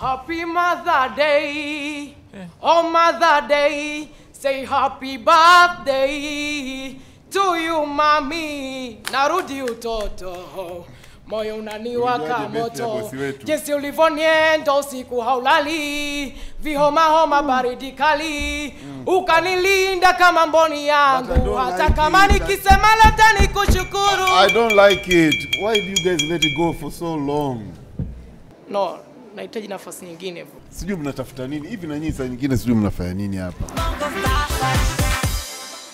Happy Mother Day. Oh, Mother Day. Say happy birthday to you, mami. Narudi utoto. Moyo unaniwaka Ulijuaje birthday ya moto. bosi wetu? Jinsi ulivyonienda usiku haulali. Vihoma homa baridi kali. Ukanilinda kama mboni But I yangu. don't Hata like kama it. nikisema labda nikushukuru. I don't like it. Why do you guys let it go for so long? No, nahitaji nafasi nyingine. Sijui mnatafuta nini hivi, na nyinyi saa nyingine sijui mnafanya nini hapa. Bongo Star.